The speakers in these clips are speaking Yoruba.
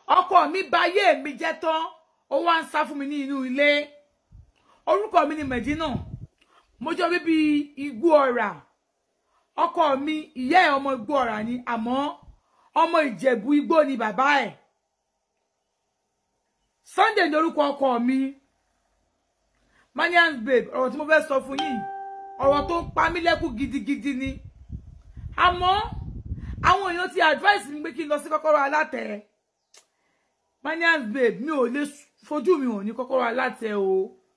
ọkọ mi bà ayé mi jẹ́ tán ó wá ń sá fún mi ní inú ilé orúkọ mi ni Medina mo jọ bíbí igbó ọ̀rà ọkọ mi ìyá ẹ̀ ọmọ igbó ọ̀rà ni àmọ́ ọmọ ìjẹ̀bú igbó ni bàbá ẹ̀ Sunday ní orúkọ ọkọ mi manians babe ọ̀rọ̀ tí mo fẹ́ sọ fún yín ọ̀rọ̀ tó ń pa mí lẹ́kùn gidigidi ni àmọ́ àwọn èèyàn ti advice mi pé kí n lọ sí kọ́kọ́rọ́ alátẹ manians babe mi ò lè fojú mi hàn ní kọ́kọ́rọ́ alátẹ o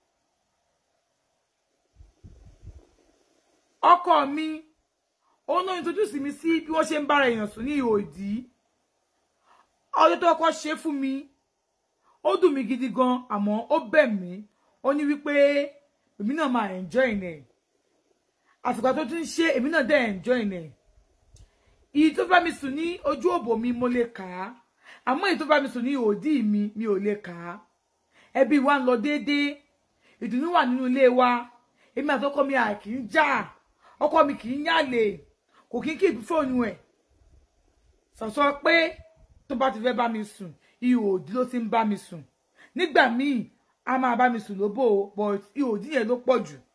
ọkọ mi òun náà introduce mi sí bí wọ́n ṣe ń bára èèyàn sùn ní ihò ìdí ọjọ́ tó kọ́kọ́ ṣe fún mi ó dùn mí gidi gan àmọ́ ó bẹ̀ mí ó ní wípé èmi náà máa enjoy ẹ̀ àsìkò tó tún ṣe èmi náà dẹ̀ enjoy ẹ̀ ìyí tó bá mi sùn ní ojú òbò mi mo lè kà á àmọ́ èyí tó bá mi sùn ní òdì mi mi ò lè kà á ẹbí wa ń lọ déédéé ìdùnnú wà nínú ilé wa èmi àti ọkọ mi à kì í jà ọkọ mi kì í yàlè kò kí n kí fóònù ẹ̀ sọ̀sọ́ pé tó bá ti fẹ́ bá mi sùn ihò òdì ló ti ń bá mi sùn nígbà míì a máa bá mi sùn lóbò but ihò òdì yẹn ló pọ̀ jù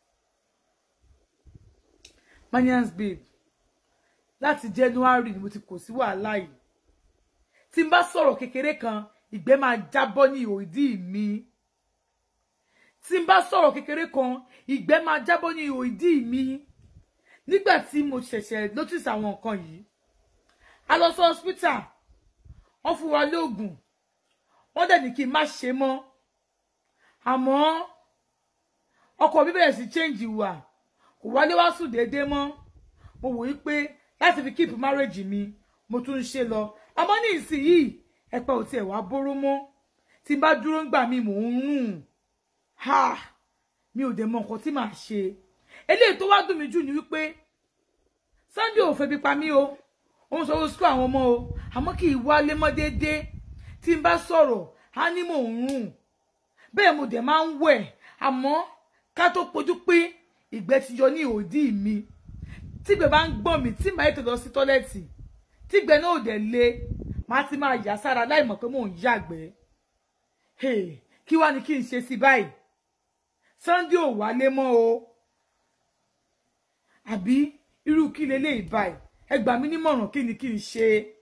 manians babe láti January ni mo ti kò sí wàhálà yìí tí n bá sọ̀rọ̀ kékeré kan ìgbẹ́ máa jábọ́ ní ihò ìdí mi tí n bá sọ̀rọ̀ kékeré kan ìgbẹ́ máa jábọ́ ní ihò ìdí mi nígbà tí mo ṣẹ̀ṣẹ̀ notice àwọn nǹkan yìí a lọ sí hospital wọ́n fún wa lóògùn wọ́n dẹ̀ ní kí n má ṣe mọ́ àmọ́ ọkọ mi bẹ̀rẹ̀ sí change ìwà kò wálé wá sùn déédéé mọ́ mo wò ó pé láti fi keep marriage mi mo tún ń ṣe lọ àmọ́ ní ìsinyìí ẹ̀pẹ́ ò tiẹ̀ wá bóró mọ́ tí n bá dúró ń gbà mí mò ń rùn ha mi ò dẹ̀ mọ nǹkan tí màá ṣe eléyìí tó wá dùn mí jù ni wípé Sunday ò febi pa mí o òun sọ wọ́n sukú àwọn ọmọ o àmọ́ kì í wálé mọ́ déédéé tí n bá sọ̀rọ̀ á ní mò ń rùn bẹ́ẹ̀ mo dẹ̀ máa ń wẹ̀ àmọ́ ká tó pojú pé ìgbẹ́ ti yọ ní òdì mi tígbẹ́ bá ń gbọ̀n mí tí màá ètò lọ sí tọ́lẹ́ẹ̀tì tígbẹ́ náà ò dẹ̀ le màá ti máa yà sára láì mọ̀ pé mò ń yàgbẹ́ kí wá ni kí n ṣe sí báyìí Sunday ò wálé mọ́ o àbí irú kí leléyìí báyìí ẹ gbà mí nímọ̀ràn kí ni kí n ṣe